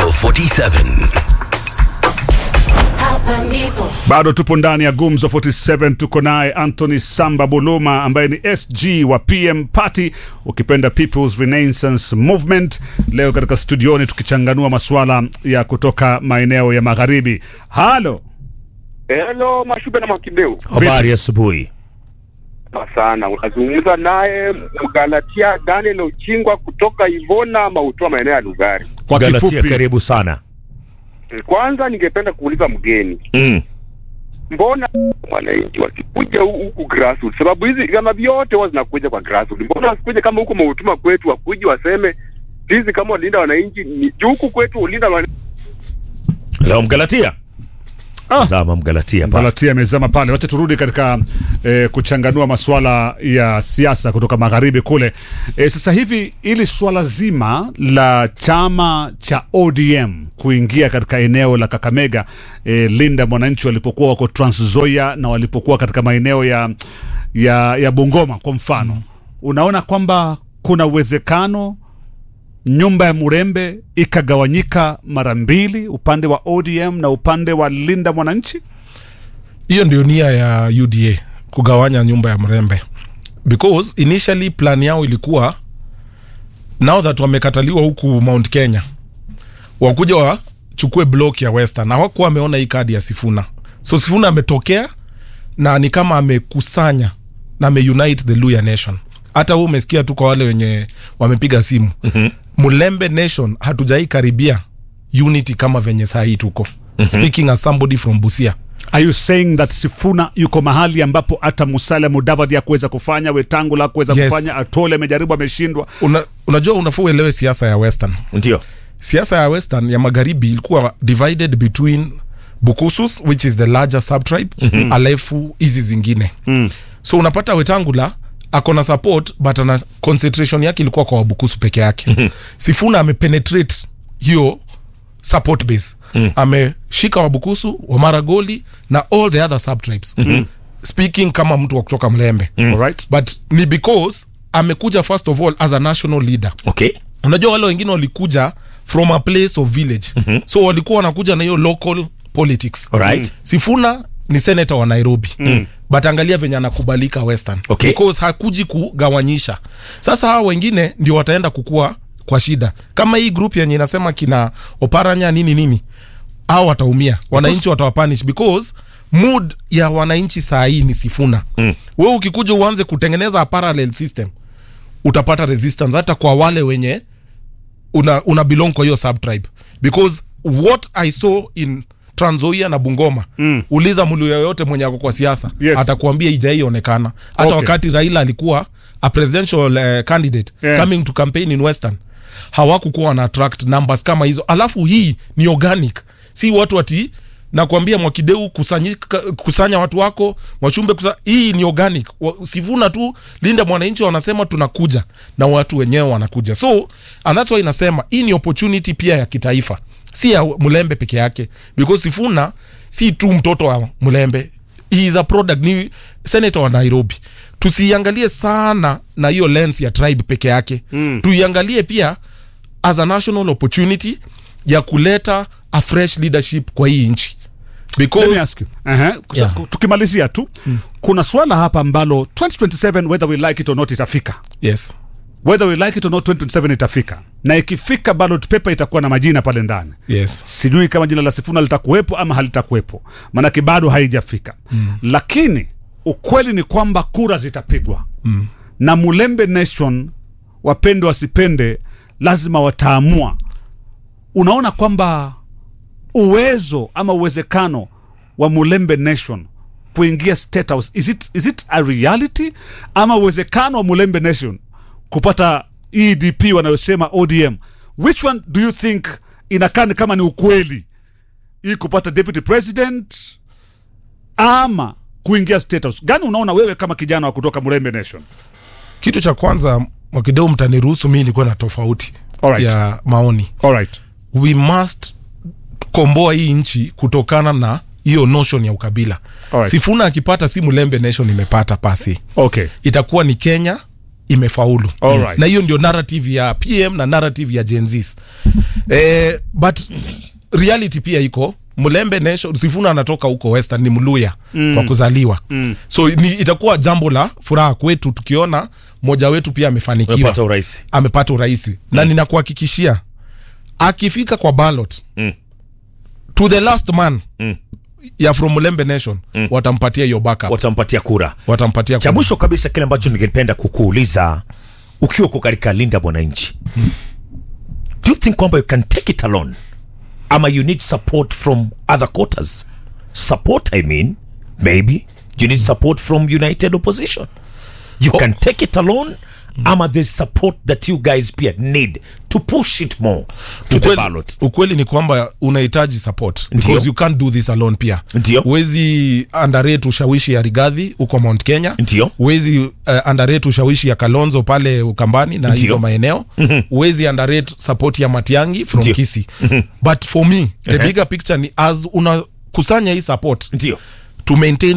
47 Hapa ndipo bado tupo ndani ya gumzo 47 tuko naye anthony samba buluma ambaye ni sg wa pm party ukipenda peoples renaissance movement leo katika studioni tukichanganua masuala ya kutoka maeneo ya magharibi halo Hello, Mashube na Mwakideu. habari asubuhi Sana, unazungumza naye Mgalatia Daniel Ochingwa kutoka Ivona Mautoa, maeneo ya Lugari. kwa galatia kifupi karibu sana Kwanza ningependa kuuliza mgeni, mm. mbona wananchi wasikuja hu- huku grassroots? Sababu hizi vyama vyote huwa zinakuja kwa grassroots. Mbona wasikuje kama huko Mautuma kwetu, wakuje waseme sisi kama walinda wananchi ni juu huku kwetu ulinda wananchi leo mgalatia Ah. zama mgalatia pa Galatia amezama pale. Wacha turudi katika eh, kuchanganua masuala ya siasa kutoka magharibi kule. Eh, sasa hivi ili swala zima la chama cha ODM kuingia katika eneo la Kakamega, eh, Linda mwananchi walipokuwa wako Trans Nzoia na walipokuwa katika maeneo ya, ya, ya Bungoma kwa mfano, unaona kwamba kuna uwezekano nyumba ya Murembe ikagawanyika mara mbili, upande wa ODM na upande wa Linda mwananchi? hiyo ndio nia ya uda kugawanya nyumba ya mrembe because initially plan yao ilikuwa now that wamekataliwa huku mount kenya wakuja wachukue block ya western na hawakuwa wameona hii kadi ya sifuna so sifuna ametokea na ni kama amekusanya na ameunite the luya nation hata huu umesikia tu kwa wale wenye wamepiga simu mm-hmm. mulembe nation hatujai karibia unity kama venye saa hii tuko mm-hmm. speaking as somebody from busia Are you saying that Sifuna yuko mahali ambapo hata Musalia Mudavadi hakuweza kufanya, Wetangula hakuweza Yes. kufanya, Atole amejaribu ameshindwa? Una, unajua unafaa uelewe siasa ya western ndio siasa ya western ya magharibi ilikuwa divided between bukusus which is the larger subtribe mm-hmm. alafu hizi zingine mm. so unapata wetangula ako na support but ana concentration yake ilikuwa kwa wabukusu peke yake mm-hmm. sifuna amepenetrate hiyo support base mm. ameshika wabukusu wamaragoli na all the other subtribes mm-hmm. speaking kama mtu wa kutoka mlembe mm. Alright. but ni because amekuja first of all as a national leader okay unajua wale wengine walikuja from a place of village mm-hmm. so walikuwa wanakuja na hiyo local politics Alright. sifuna ni senator wa nairobi mm. but angalia venye anakubalika western Okay. because hakuji kugawanyisha sasa hawa wengine ndio wataenda kukua kwa shida kama hii group yenye inasema kina oparanya nini nini au wataumia wananchi watawapanish because mood ya wananchi saa hii ni sifuna mm. we ukikuja uanze kutengeneza a parallel system utapata resistance hata kwa wale wenye una, una belong kwa hiyo subtribe because what i saw in tranzoia na bungoma mm. uliza mlu yoyote mwenye ako kwa siasa Yes. atakuambia ijaionekana hata Okay. wakati raila alikuwa a presidential uh, candidate Yeah. coming to campaign in western hawakukuwa wana attract numbers kama hizo alafu hii ni organic si watu ati nakwambia mwakideu kusanyika, kusanya watu wako wachumbe kusa, hii ni organic Wa- sivuna tu linda mwananchi wanasema tunakuja na watu wenyewe wanakuja so and that's why inasema hii ni opportunity pia ya kitaifa si ya mlembe peke yake because sifuna si tu mtoto wa mlembe he is a product ni senator wa nairobi tusiiangalie sana na hiyo lens ya tribe peke yake mm. tuiangalie pia as a national opportunity ya kuleta a fresh leadership kwa hii nchi Let me because ask you. Uh-huh. Yeah. Tukimalizia tu kuna swala hapa ambalo 2027 whether we like it or not itafika yes whether we like it or not 2027 itafika na ikifika ballot paper itakuwa na majina pale ndani yes sijui kama jina la sifuna litakuwepo ama halitakuwepo maanake bado haijafika mm. lakini ukweli ni kwamba kura zitapigwa mm. na mulembe nation wapende wasipende lazima wataamua unaona kwamba uwezo ama uwezekano wa mulembe nation kuingia state house is it, is it a reality ama uwezekano wa mulembe nation kupata edp wanayosema odm which one do you think inakaa ni kama ni ukweli hii kupata deputy president ama kuingia state house gani unaona wewe kama kijana wa kutoka mulembe nation kitu cha kwanza mwakideu mtaniruhusu mi nikuwa na tofauti Alright. ya maoni alright we must komboa hii nchi kutokana na hiyo notion ya ukabila Alright. sifuna akipata si mulembe nation imepata pasi okay itakuwa ni kenya imefaulu Alright. na hiyo ndio narrative ya pm na narrative ya jenzis eh, but reality pia iko mlembe nation sifuna anatoka huko western ni mluya mm. kwa kuzaliwa mm. so ni, itakuwa jambo la furaha kwetu tukiona mmoja wetu pia amefanikiwa Umepata urais. amepata urahisi na ninakuhakikishia akifika kwa ballot Mm. to the last man Mm. ya from Mulembe Nation watampatia hiyo backup Watampatia kura. watampatia Cha kura. mwisho kabisa, kile ambacho ningependa kukuuliza ukiwa uko katika linda mwananchi, do you think kwamba you can take it alone ama you need support from other quarters? Support, I mean, maybe you need support from united opposition. You can take it alone ama there's support that you guys pia need to push it more to the ukweli, ballot. ukweli ni kwamba unahitaji support Ndio. because you can't do this alone pia Ndio. huwezi underrate ushawishi ya rigadhi huko mount kenya Ndio. huwezi uh, underrate ushawishi ya kalonzo pale ukambani na Ndio. hizo maeneo huwezi underrate support ya matiangi from Ndio. kisi but for me the bigger picture ni as unakusanya hii support Ndio. to maintain